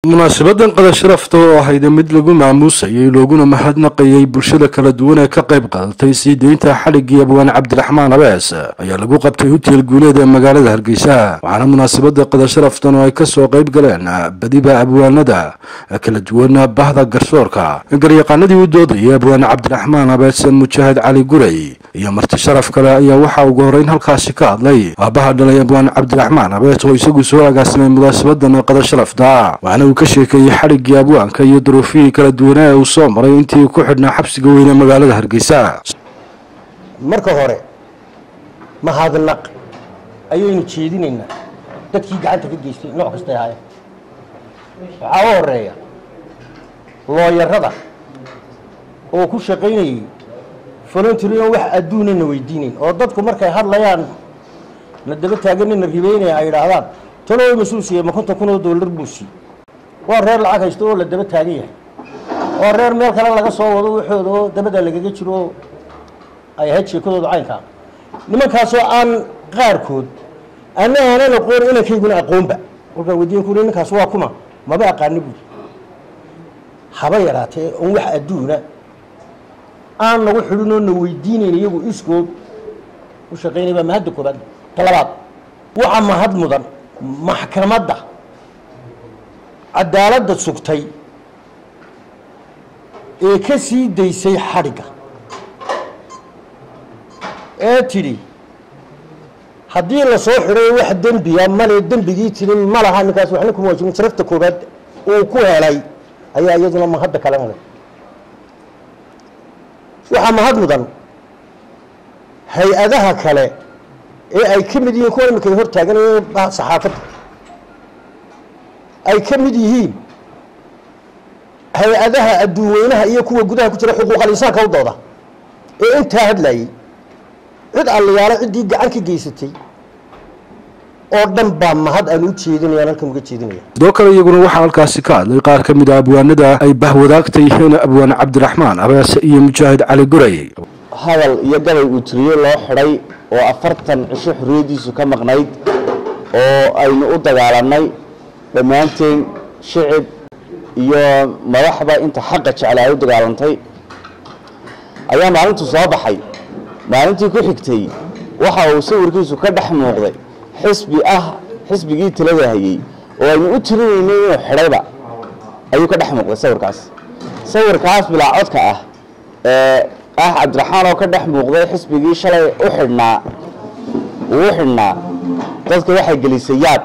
munaasabadan qada sharafta oo ahayd mid lagu maamuusayay looguna mahadnaqayay bulshada kala duwan ee ka qayb qaadatay sii deynta xadhiggii abwaan cabdiraxmaan abees ayaa lagu qabtay huteel guuleed ee magaalada hargeysa waxaana munaasabada qada sharaftan oo ay kasoo qayb galeen badiba abwaanada kala duwan bahda garsoorka garyaqaanadii u doodayay abwaan cabdiraxmaan abees mujaahid cali guray iyo marti sharaf kale ayaa waxaa ugu horeyn halkaasi ka hadlay aabaha dhalay abwaan cabdiraxmaan abees oo isagu soo agaasimay munaasabadan qada sharafta waxaana uu ka sheekeeyey xadhiggii abwaanka iyo duruufihii kala duwanaa ee uu soo maray intii ku xidhnaa xabsiga weyne magaalada hargeysa marka hore mahadnaq ayaynu jeedinaynaa dadkii gacanta ka geystay nooc kastay ahaayeen waxaa u horeeya looyarada oo ku shaqaynayay voluntarin wax adduunana weydiinayn oo dadku markay hadlayaan na daba taaganina ribeynaya ay idhaahdaan talo mas-uul siiye ma konton kun oo dollar buu siiyey waa reer lacag haysto oo la daba taagan yahay waa reer meel kale laga soo wado waxooda oo dabada lagaga jiro oo ay ahayd sheekadooda caynkaa nimankaasoo aan qaarkood ana aanan aqoon inankayguna aqoonba kolkaa weydiin ku ninkaas waa kuma maba aqaani buuri haba yaraatee on wax adduuna aan nagu xidhin oo na weydiinayn iyagu iskood u shaqaynay baa mahadda koobaad talabaad waxaa mahad mudan maxkamadda cadaaladda sugtay ee ka sii daysay xadhigga ee tidhi haddii la soo xidhay wax dembiya male dembigii tirin ma laha ninkaas waxna kuma waajibin sharafta koobaad uu ku helay ayaa iyaduna mahadda kale mudan waxaa mahad mudan hay-adaha kale ee ay ka mid yihiin kuwa imika hor taaganayeen saxaafadda ay ka mid yihiin hay-adaha adduun weynaha iyo kuwa gudaha ku jira xuquuqal insaanka u dooda ee intaa hadlayay cid allayaalo ciddii gacan ka geysatay oo dhan baa mahad aan u jeedinayaan halkan uga jeedinaya sidoo kale iyaguna waxaa halkaasi ka hadlay qaar ka mid a abwaanada ay bahwadaagta yihiin abwaan cabdiraxmaan abees iyo mujaahid cali guray hadal iyo gabay uu tiriyo loo xidhay oo afartan cisho xorriyaddiisu ka maqnayd oo aynu u dagaalanay dhammaanteen shicib iyo madaxba inta xaqa jecla ay u dagaalantay ayaa maalintu soo baxay maalintii ku xigtay waxa uu sawirkiisu ka dhex muuqday xisbi ah xisbigii talada hayey oo aynu u tirinaynay inuu xidhayba ayuu ka dhex muuqday sawirkaas sawirkaas bilaa codka ah ee ah cabdiraxmaan oo ka dhex muuqday xisbigii shalay u xidhnaa uu u xidhnaa dadka waxay gelisay yaab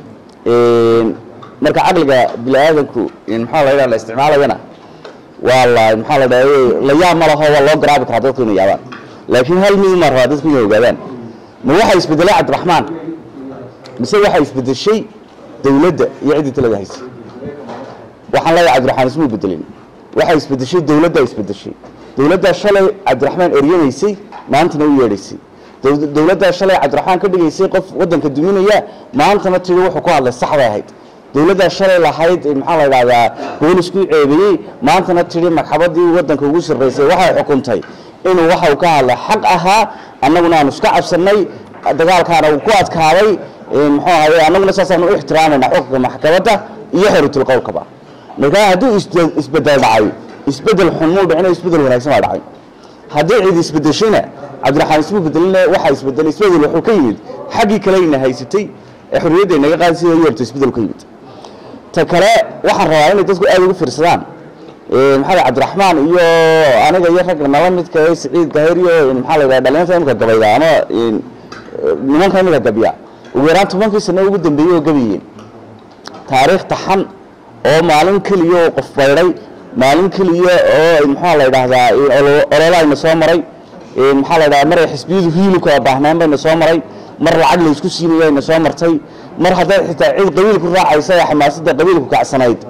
marka caqliga bini aadanku maxaa la yidhaha la isticmaalayana waa la maxaa la dhaha la yaab ma laho waa loo garaabi karaa dadku inay yaabaan laakiin hal mid ma rabaa dadku inay ogaadaan ma waxaa isbedelay cabdiraxmaan mise waxaa isbedeshay dawladda iyo ciddii talada haysay waxaan leeyahay cabdiraxmaan ismuu bedelin waxaa isbedeshay dawladdaa isbedeshay dawladdaa shalay cabdiraxmaan eryanaysay maantana u yeedhaysay dawladdaa shalay cabdiraxmaan ka dhigaysay qof waddanka duminaya maantana tiri wuxuu ku hadlay sax bay ahayd dawladdaa shalay lahayd maxaa la idhahdaa boolisku ceebiyey maantana tiri magxabadii waddanka ugu sarraysay waxay xukuntay inuu waxau ka hadlay xaq ahaa annaguna aanu iska cabsannay dagaalkaana uu ku adkaaday muxuu ahaye annaguna saasaanu u ixtiraamayna xukunka maxkamadda iyo xoritul qowlkaba markaa hadduu isbedel dhacay isbedel xun muu dhicino isbedel wanaagsan baa dhacay haddii cid isbedeshayna cabdiraxmaan ismu bedelina waxaa isbedelay isbedel wuxuu ka yimid xaggii kaleyna haysatay ee xorriyadda inaga qaadi sida yeerto isbedel ka yimid ta kale waxaan rabaa inay dadku aada ugu fiirsadaan maxaa cabdiraxmaan iyo aniga iyo ragga nala midka ee siciid dahir iyo maxaa la yidhaha dhalinyarta imika gabayda ama nimanka imika gabiya ugu yaraan tobankii sano ugu dambeeyey oo gabayeen taariikh taxan oo maalin keliya oo qof baydhay maalin keliya oo maxaa la yidhaahdaa ololaayna soo maray maxaa la yidhahdaa mar ay xisbiyadu hiilu kala baahnaan bayna soo maray mar lacag la isku siinaya ayna soo martay mar hadday xitaa cid qabiil ku raacaysa ee xamaasadda qabiilku kacsanayd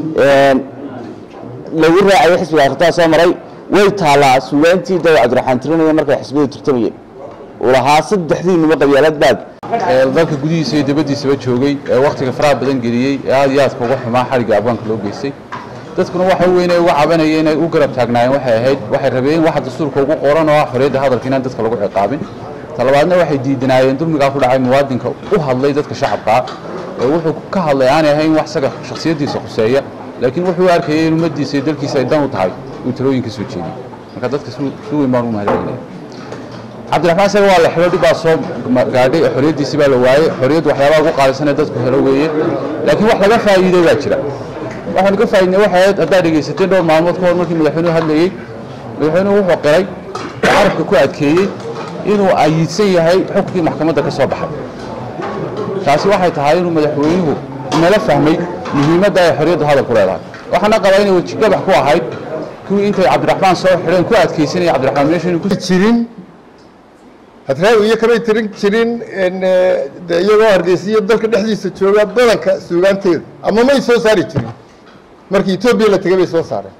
lagu raacayo xisbiga akhritaa soo maray way taallaa suugaantii dawa cabdiraxmaan tirinaya markay xisbiyadu turtamayeen uu lahaa saddexdiinuba qabyaalad baad dalka gudihiisa iyo dibaddiisaba joogay ee wakhtiga faraha badan geliyey ee aada iyo aadka uga xumaa xadhigga abwaanka loo geystay dadkuna waxa weyn ay uga cabanayeen inay u garab taagnaayeen waxay ahayd waxay rabeen waxa dastuurka ugu qoran oo ah xorriyadda hadalka inaan dadka lagu ciqaabin talabaadna waxay diidanaayeen dulmigaa ku dhacay muwaadinka u hadlay dadka shacabkaa ee wuxuu ka hadlay aanay ahayn wax isaga shakhsiyaddiisa khuseeya laakiin wuxuu arkayay in ummaddiisa iyo dalkiisa ay dan u tahay inuu talooyin ka soo jeediyo marka dadka si si weyn baan ugu mahadcelinaya cabdiraxmaan isaga waa la xidho dhib baa soo gaadhay xorriyaddiisii baa la waayey xorriyaddu waxyaabaha ugu qaalisan ee dadku helo weeye laakiin wax laga faa'iiday baa jira waxaanu ka faa'iidnay waxay ahayd haddaad dhegaysateen dhowr maalmood ka hor markii madaxweynuhu hadlayey madaxweynuhu wuxuu qiray oo carabka ku adkeeyey inuu ayiidsan yahay xukunkii maxkamadda ka soo baxay taasi waxay tahay inuu madaxweynuhu nala fahmay muhiimadda ay xorriyaddu hadalku leedahay waxaana qabaa inay wejigabax ku ahayd kuwii intay cabdiraxmaan soo xidheen ku adkaysanaya cabdiraxmaan meesha inuu ku jirin hadraawi iyo kamay tirin jirin de iyagoo hargeysiyo dalka dhexdiisa jooga badanka suugaanteeda ama may soo saari jirin markii etoobiya la tegay bay soo saareen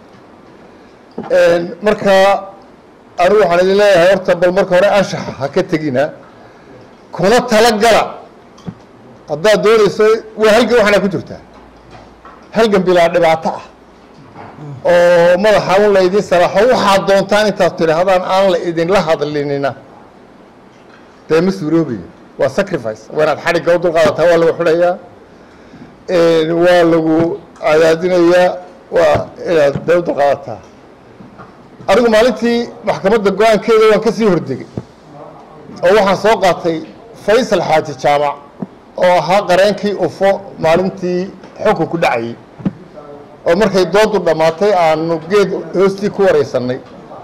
marka anigu waxaan idin leeyahay horta bal marka hore anshaxa ha ka tegina kuna talagala haddaad doonayso waa halgan waxaana ku jirtaa halgan bilaa dhibaato ah oo madaxa un la idin salaaxo waxaad doontaan intaad tidhaahdaan aan la idinla hadlinina dee ma suuroobayo waa sacrifice waa inaad xadhigga u dulqaadataa waa lagu xidhayaa waa lagu cadaadinayaa waa inaad dee u dulqaadataa anigu maalintii maxkamadda go-aankeeda waan ka sii hordegay oo waxaan soo qaatay faysal xaaji jaamac oo ahaa qareenkii ufo maalintii xukunku dhacayay oo markay doodu dhammaatay aanu geed hoostii ku wareysanay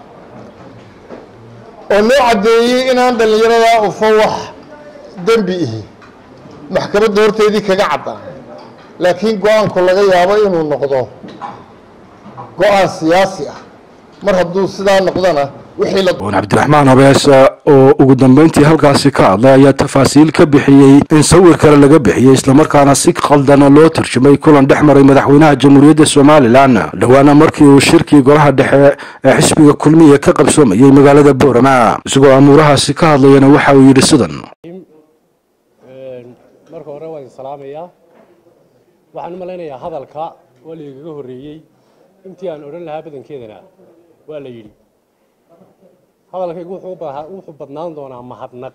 oo noo caddeeyey inaan dhallinyaradaa ufo wax dembi ihi maxkamadda horteedii kaga caddaan laakiin go-aanku laga yaabo inuu noqdo go-aan siyaasi ah mar hadduu sidaa noqdona wixii la n cabdiraxmaan habees oo ugu dambeyntii halkaasi ka hadlay ayaa tafaasiil ka bixiyey in sawir kale laga bixiyey islamarkaana si khaldana loo turjumay kulan dhex maray madaxweynaha jamhuuriyadda somalilan dhowaana markii uu shirkii golaha dhexe ee xisbiga kulmiya ka qabsoomayey magaalada boorama isagoo amuurahaasi ka hadlayana waxa uu yidhi sidan marka hore waan salaamayaa waxaan u malaynayaa hadalka waa laigaga horreeyey intii aan odhan lahaa badankeedana waa la yidhi hadalkaygu wuxuu badnaan doonaa mahadnaq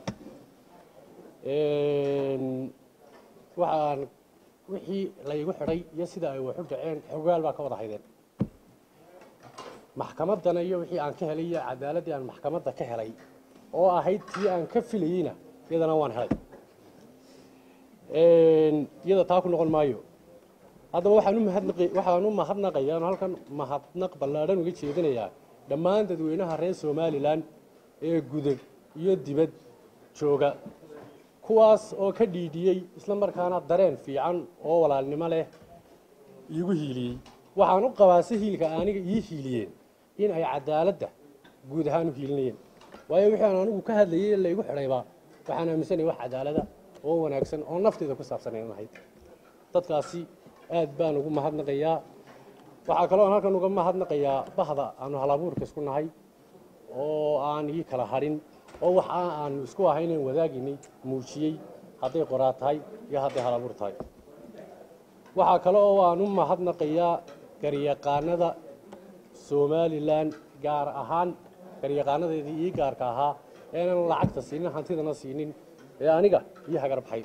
waxaan wixii laygu xidhay iyo sida ay waxu dhaceen xogaal baa ka wada haydeen maxkamaddana iyo wixii aan ka helay iyo cadaaladdii aan maxkamadda ka helay oo ahayd tii aan ka filayeyna iyadana waan helay iyada taa ku noqon maayo haddaba waxaan u mahadnaqi waxaan u mahadnaqayaa oo halkan mahadnaq ballaadhan uga jeedinayaa dhammaan dadweynaha reer somalilan ee gudub iyo dibad jooga kuwaas oo ka dhiidhiyey isla markaana dareen fiican oo walaalnimo leh iigu hiiliyey waxaan u qabaa si hiilka aniga ii hiiliyeen in ay cadaaladda guud ahaan u hiilinayeen waayo wixii aan anigu ka hadlayay ee laygu xidhayba waxaan aaminsanaya wax cadaalada oo wanaagsan oo nafteyda ku saabsan ay ahayd dadkaasi aad baan ugu mahadnaqayaa waxaa kaloo aan halkan uga mahadnaqayaa bahda aanu halabuurka isku nahay oo aan ii kala hadhin oo wax aanu isku ahaynan wadaaginay muujiyey hadday qoraa tahay iyo hadday halabuur tahay waxaa kale oo aan u mahadnaqayaa garyaqaanada somalilan gaar ahaan garyaqaanadeedii ii gaarka ahaa eenan lacagta siinin hantidana siinin ee aniga ii hagar baxay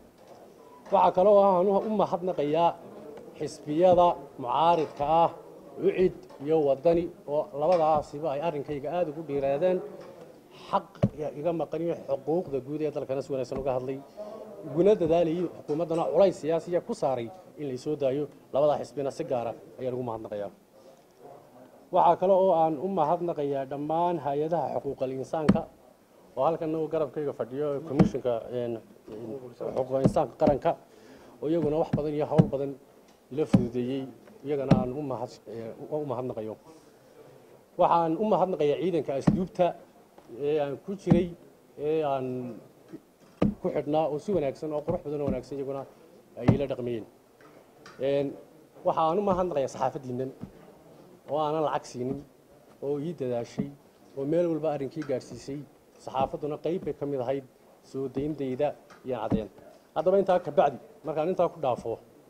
waxaa kale oo aan u mahadnaqayaa xisbiyada mucaaridka ah ucid iyo wadani oo labadaasiba ay arrinkayga aada ugu dhiiraadeen xaq iga maqan iyo xuquuqda guud ee dalkana si wanaagsan uga hadlay iguna dadaalayay xukuumaddana culays siyaasiya ku saaray in laysoo daayo labadaa xisbina si gaara ayaan ugu mahadnaqayaa waxaa kale oo aan u mahadnaqayaa dhammaan hay-adaha xuquuqal insaanka oo halkan uu garabkayga fadhiyo commissionka xuquuqal insaanka qaranka oo iyaguna wax badan iyo hawl badan ila fududeeyey iyagana aan u mahadnaqayo waxaan u mahadnaqayaa ciidanka asluubta ee aan ku jiray ee aan ku xidhnaa oo si wanaagsan oo qurux badan oo wanaagsan iyaguna ay ila dhaqmayeen waxaan u mahadnaqayaa saxaafaddiinnan oo aanan lacag siinin oo ii dadaashay oo meel walba arrinkii gaadhsiisay saxaafadduna qayb bay ka mid ahayd soo dayndayda iyo cadeen haddaba intaa kabacdi markaan intaa ku dhaafo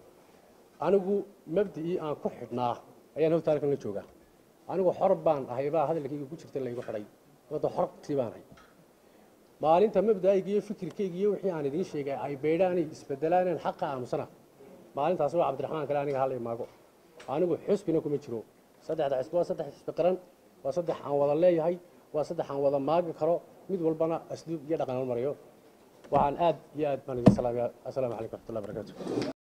anigu mabdicii aan ku xidhnaa ayaan howta halkan la joogaa anigu xor baan ahay baa hadalkayga ku jirta laygu xidhay wada xortii baan ahay maalinta mabda'ayga iyo fikirkayga iyo wixii aan idiin sheegay ay beydhaanay isbedelaan inaan xaqa aamusana maalintaasi waa cabdiraxmaan kale aniga hala imaago anigu xusbina kuma jiro saddexda xisbi waa saddex xisbi qaran waa saddex aan wada leeyahay waa saddex aan wada maagi karo mid walbana asluub iyo dhaqan marayo waxaan aad iyo aad baan idin salaamaya assalaamu calaykum waraxmatullahi barakatu